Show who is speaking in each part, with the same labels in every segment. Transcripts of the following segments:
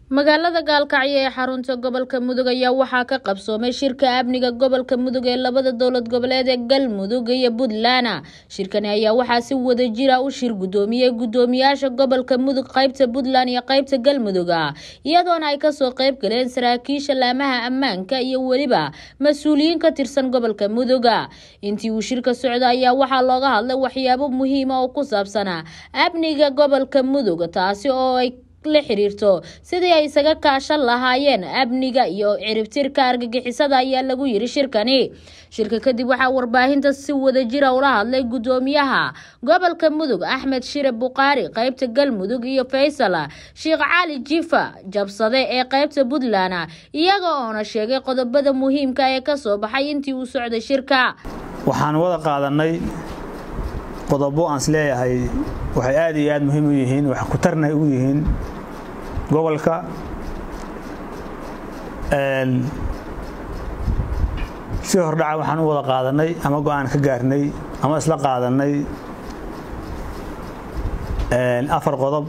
Speaker 1: magaalada gaalkacyo ee xarunta gobolka mudug ayaa waxaa ka qabsoomay shirka amniga gobolka mudug ee labada dowlad goboleed ee galmudug iyo puntland shirkani ayaa waxaa si wada jira u shir gudoomiyey gudoomiyaasha gobolka mudug qaybta puntland iyo qaybta galmudug iyadoona ay kasoo qayb galeen saraakiisha laamaha ammaanka iyo weliba mas-uuliyiin ka tirsan gobolka mudug intii uu shirka socda ayaa waxaa looga hadlay waxyaabo muhiima oo ku saabsanaa amniga gobolka mudug taasi oo ay la xiriirto sidii ay isaga kaashan lahaayeen amniga iyo ciribtirka argagixisada ayaa lagu yiri shirkani shirka kadib waxaa warbaahinta si wada jira ula hadlay gudoomiyaha gobolka mudug axmed shire buqaari qaybta galmudug iyo faysal sheekh cali jifa jabsade ee qaybta puntland iyaga oona sheegay qodobada muhiimka ee kasoo baxay intii uu socday shirka
Speaker 2: waxaan wada qaadanay qodobo aan is leeyahay waxay aad iyo aad muhiim u yihiin wax ku tarnay u yihiin gobolka si hordhaca waxaan u wada qaadanay ama go-aan ka gaarnay ama isla qaadanay afar qodob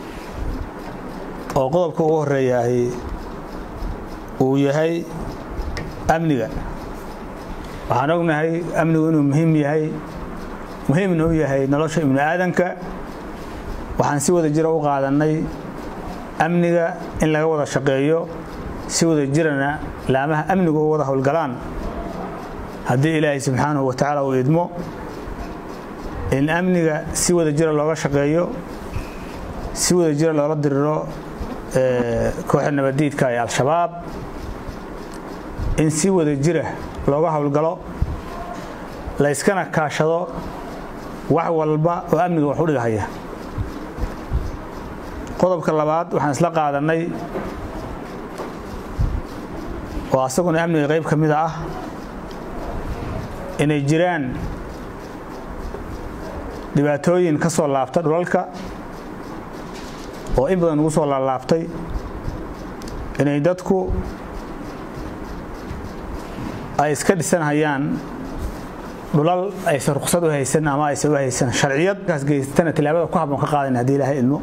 Speaker 2: oo qodobka ugu horeeyahay uu yahay amniga waxaan ognahay amnigu inuu muhiim yahay muhiimna u yahay nolosha ibnu aadanka waxaan si wada jira u qaadanay amniga in laga wada shaqeeyo si wada jirana laamaha amnigu u wada howlgalaan haddii ilaahay subxaanahu wa tacaala uu idmo in amniga si wada jira looga shaqeeyo si wada jira loola diriro kooxda nabaddiidka ee al-shabaab in si wada jira looga howlgalo layskana kaashado wax walba oo amniga wax u dhigahaya qodobka labaad waxaan isla qaadanay oo asaguna amniga qayb ka mida ah inay jiraan dhibaatooyin ka soo laabta dhulalka oo in badan ugu soo laalaabtay inay dadku ay iska dhisanhayaan dhulal aysan ruqsad u haysan ama aysan u haysan sharciyad kaas geystana tilaabada ku habboon ka qaadayna haddii ilaahay idmo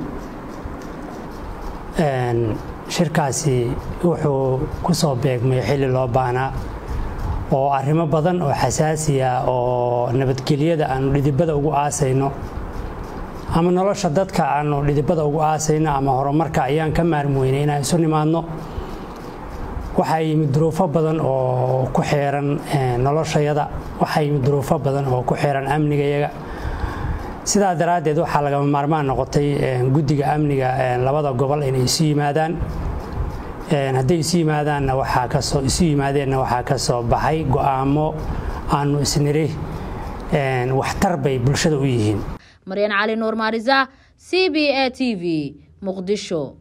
Speaker 3: shirkaasi wuxuu ku soo beegmay xilli loo baahnaa oo arrimo badan oo xasaasiya oo nabadgelyada aanu dhidibada ugu aasayno ama nolosha dadka aanu dhidibada ugu aasayno ama horumarka ayaan ka maarmweynay inaan isu nimaadno waxaa yimid duruufo badan oo ku xeeran noloshayada waxaa yimid duruufo badan oo ku xeeran amnigayaga sidaa daraaddeed waxaa lagama maarmaan noqotay guddiga amniga labada gobol inay isu yimaadaan hadday isu yimaadaanna waxaa kasoo isu yimaadeenna waxaa ka soo baxay go'aamo aanu isniri waxtar bay bulshada u yihiin
Speaker 1: maryan cali nuur maarisa c b a t v muqdisho